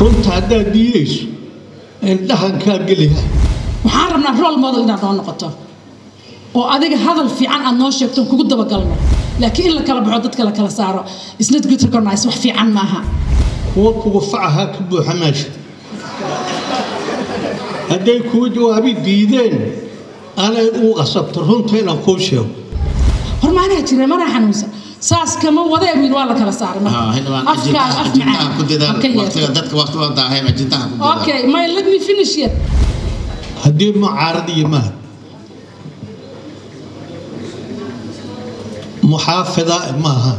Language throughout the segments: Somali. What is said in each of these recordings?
runta haddaad diidayso indhahankaa geliha waxaan rabnaa rol model inaad noo noqoto oo adiga hadal fiican aad noo sheegto kugu dabagalno laakiin in la kala baxo dadka la kala saaro isnad good recognize wax fiican maaha kuwa kugu facahaa ka buuxa meesha hadday kuu jawaabi diideen anay uu qasabto runta inaan kuu sheego hormaanaa jira manaa xanuunsan saas kama wadee wiil waa la kala saaray marka. afkaaga af macaan ha ka yeerto. okay my let me finish yet haddii mucaarad yimaad muxaafida maaha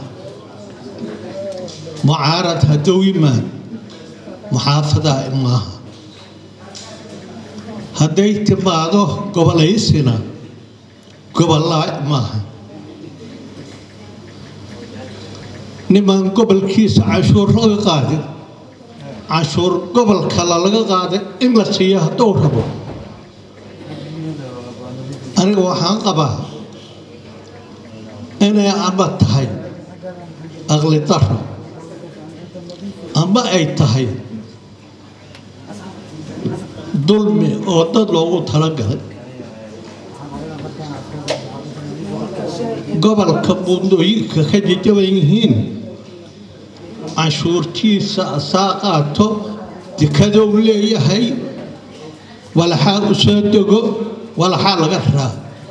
mucaarad hadduu yimaad muxaafida maaha hadday timaado gobolaysina gobolaa maaha niman gobolkiisa canshuur laga qaadin canshuur gobol kale laga qaaday in la siiyo hadduu rabo aniga waxaan qabaa inay ama tahay aqli daro ama ay tahay dulmi oo dad loogu talagalay gobolka buundooyinka ka jajaban yihiin canshuurtiisa asaa qaato dekadow leeyahay walaxaa u soo dego walaxaa laga raa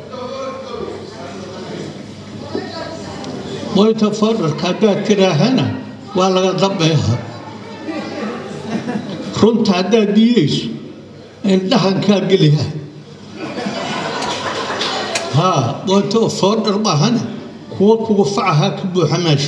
moyta foodharka haddaad tiraahana waa laga dambeeha runta haddaad diidayso indhahankaa geliha haa moyta foodhar maahana kuwa kugu facahaa ka buuxa meesha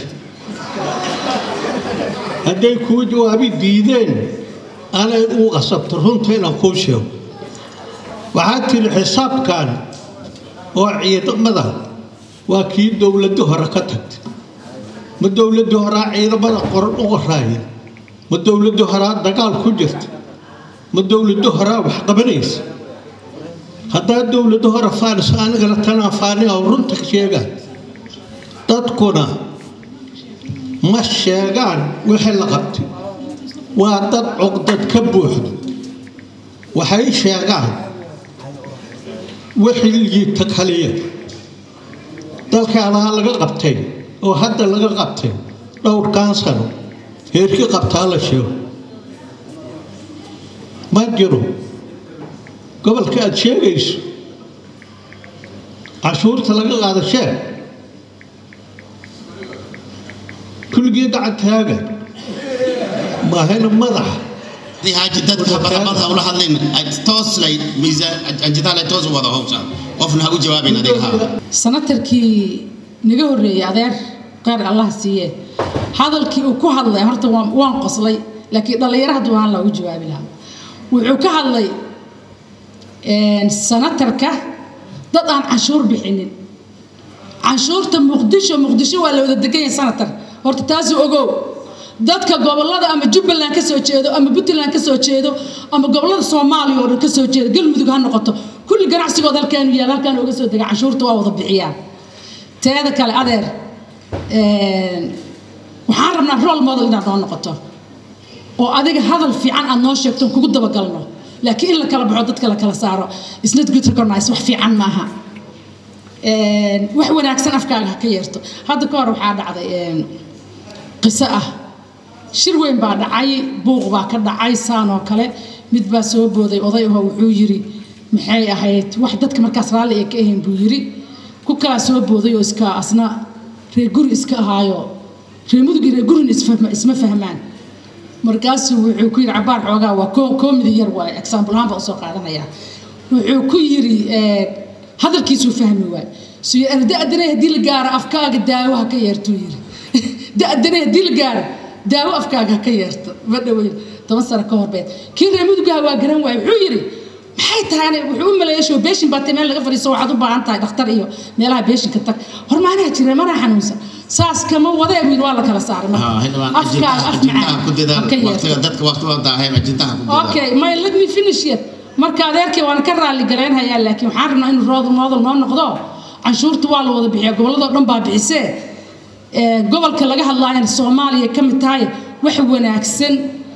hadday kuu jawaabi diideen anay uu qasabto runta inaan kuu sheego waxaad tiri xisaabkan oo ciidamada waa kii dowladda hore ka tagtay ma dowladda horaa ciidamada qoran u qoraaya ma dowladda horaa dagaal ku jirta ma dowladda horaa wax qabanaysa haddaa dowladda hore faanis anigana tanaa faani oo runta sheegaan dadkuna ma sheegaan wixii la qabtay waa dad cuqdad ka buuxdo waxay sheegaan wixii liita kaliya dalkaanaha laga qabtay oo hadda laga qabtay dhowrkan sano heerkii qabtaa la sheego ma jiro gobolka aad sheegayso cashuurta laga qaado sheeg kulligii gacantaaga maahayna madaxa haaji dadka baramada ula hadlayn tooslay miisaanjitaale toos u wada howsha qofna ha u jawaabin adeeg ha sanatarkii naga horreeyey adeer qeyr allah siiye hadalkii uu ku hadlay horta waan waan qoslay laakiin dhallinyaro hadduu ahaan loogu jawaabi lahaa wuxuu ka hadlay sanatarka dad aan canshuur bixinin canshuurta muqdisho muqdisho waa la wada degan yahay sanatar horta taasu ogow dadka gobolada ama jubbaland ka soo jeedo ama puntland ka soo jeedo ama gobolada soomaaliya oo dhan ka soo jeedo galmudug ha noqoto kulli ganacsigood halkaanu yaal halkaan uga soo dega canshuurta waa wada bixiyaan teeda kale adeer waxaan rabnaa rol model inaad noo noqoto oo adiga hadal fiican aad noo sheegto kugu dabagalno laakiin in la kala baxo dadka la kala saaro isnad good recognize wax fiican maaha wax wanaagsan afkaaga ha ka yeerto hadda ka hor waxaa dhacday qiso ah shir weyn baa dhacay buuq baa ka dhacay saan oo kale mid baa soo booday oday aho wuxuu yiri maxay ahayd wax dadka markaas raalli ay ka ahayn buu yiri ku kalaa soo booday oo iska asna reer guri iska ahaayo reer mudugii reer gurin isma fahmaan markaasuu wuxuu ku yiri cabaar xoogaa waa koomidi yar waa example ahaan baa usoo qaadanaya wuxuu ku yiri hadalkiisuu fahmi waay suyo da-danay haddii la gaaro afkaaga daawaha ka yeertuu yiri da-danay haddii la gaaro daawo afkaaga ha ka yeerto ma dhaweyn toban sano ka horbeed kii reer mudugaha waa garan waay wuxuu yiri maxay tahay wuxuu u maleeya show beeshin baatay meel laga fadhiiso waxaad u baahan tahay dhakhtar iyo meelaha beeshinka tag hormaanaa jira manaa xanuunsan saas kama wadee wiil waa la kala saaray marka afkaaga af macaan ha ka yeerto okay my let me finish yet marka adeerkii waan ka raali garaynhayaa laakiin waxaan rabnaa inuu rood model noo noqdo canshuurta waa la wada bixiya gobolladoo dhan baa bixisee gobolka laga hadlaayana soomaaliya ka mid tahay wax wanaagsan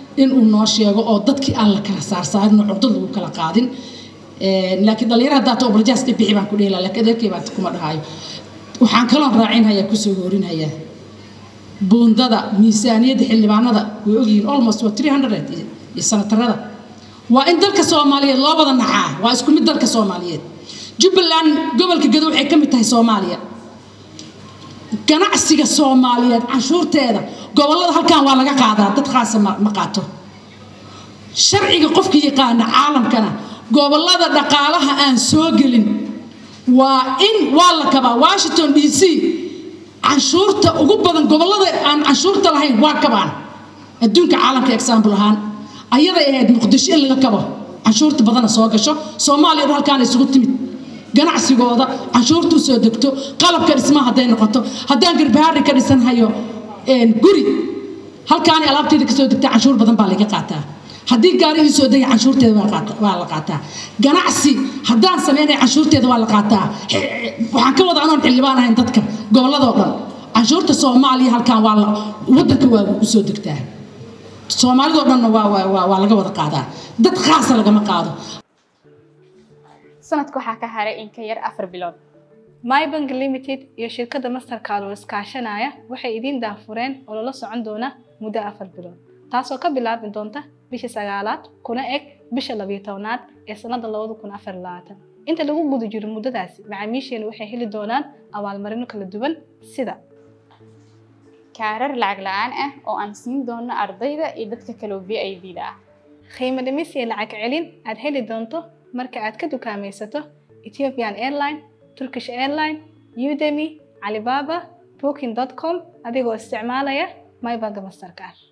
inuu noo sheego oo dadkii aan la kala saarsaarin oo cugdad lagu kala qaadin laakiin dhalinyaro haddaa ta obrajaas dhibixi baan ku dhihi lahaa laakiin adeerkay baan kuma dhahayo waxaan kaloon raacinhayaa kusoo hoorinhayaa buundada miisaaniyadda xildhibaanada way ogyihiin almost waa three hundred iyo sanatarada waa in dalka soomaaliyeed loo wada nacaa waa isku mid dalka soomaaliyeed jubbaland gobolka gado waxay ka mid tahay soomaaliya ganacsiga soomaaliyeed canshuurteeda gobollada halkan waa laga qaadaa dad khaasa ma qaato sharciga qofka yaqaana caalamkana gobollada dhaqaalaha aan soo gelin waa in waa la kabaa washington d c canshuurta ugu badan gobollada aan canshuurta lahayn waa kabaan adduunka caalamka example ahaan ayaday ahayd muqdisho in laga kabo canshuurta badana soo gasho soomaaliya dhan halkaan isugu timid ganacsigooda canshuurta usoo degto qalabka dhismaha hadday noqoto haddaan garbahaari ka dhisanhayo guri halkaani alaabteeda kasoo degta canshuur badan baa laga qaataa haddii gaari ii soo degay canshuurteeda waa la qaataa ganacsi haddaan sameynaya canshuurteeda waa la qaataa waxaan ka wada anoon xildhibaan ahayn dadka gobolladoo dhan canshuurta soomaaliya halkaan waa wadanka waa usoo degtaa soomaalidoo dhanna waa laga wada qaadaa dad khaasa lagama qaado sanadka waxaa ka haray in ka yar afar bilood mybank limited iyo shirkadda mastercard oo iskaashanaya waxay idiin daafureen oo lala socon doona muddo afar bilood taasoo ka bilaabi doonta bisha sagaalaad kuna eg bisha labiyo tobnaad ee sanada labada kun afar labaatan inta lagu guda jiro muddadaasi macaamiisheenu waxay heli doonaan abaalmarino kala duwan sida kaarar lacag la-aan ah oo aan siin doono ardayda iyo dadka kaloo v i d da ah qiimo dhimis iyo lacag celin aad heli doonto marka aad ka dukaamaysato ethiopian airline turkish airline udemy alibaba booking com adigoo isticmaalaya mybank mastercard